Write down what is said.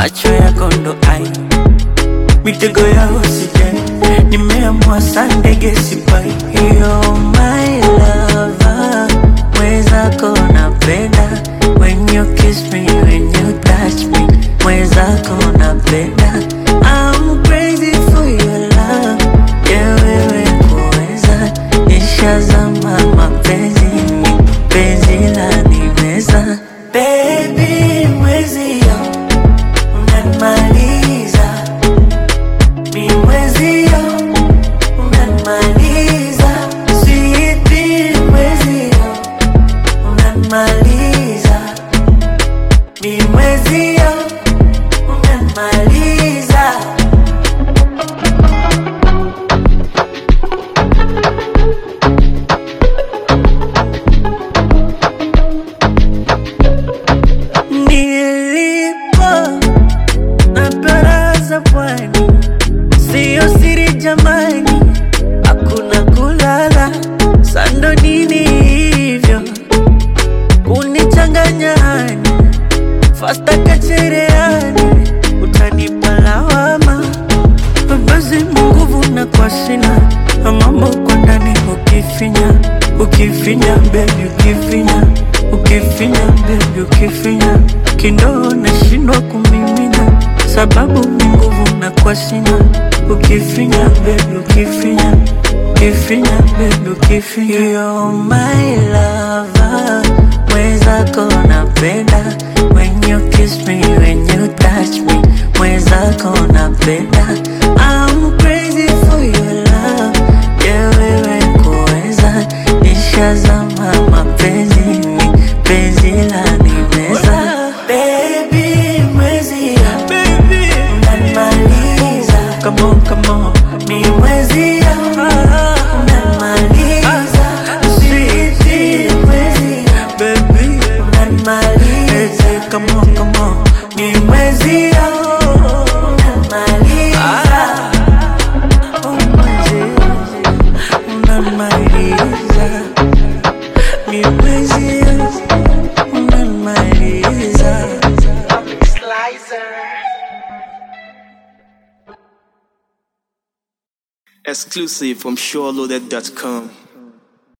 macho yako ndo ai mitego ya usije nimeamua sandege sipai You're my lover mwezako napenda when you kiss me when you touch me mwezako napenda I'm crazy for your love yeah wewe kuweza nishazama mapenzini penzi la nimeza baby mwezio unanimaliza mi mwezio unanimaliza sweetie mwezio unanimaliza mi mwezio unanimaliza nilipo na baraza pwani siyo siri jamani hakuna kulala sando nini hivyo kunichanganya hani fasta kachereani utanipa lawama basi munguvu na kwa sina mambo kwa ndani ukifinya ukifinya bebi ukifinya ukifinya bebi ukifinya kindoo nashindwa kumimina sababu ni nguvu na kwa sina ukifinya bebi ukifinya ukifinya bebi ukifinya You're my lover mwezako napenda when you kiss me when you touch me mwezako napenda I'm crazy for your love yeah wewe kuweza nishazama mapenzini penzi la nimeza baby mwezi baby unanimaliza come on come on mi mwezi unanimaliza sweetie mwezi baby unanimaliza come on come on mi mwezi unanimaliza oh mwezi unanimaliza mi mwezi unanimaliza Exclusive from SureLoaded.com.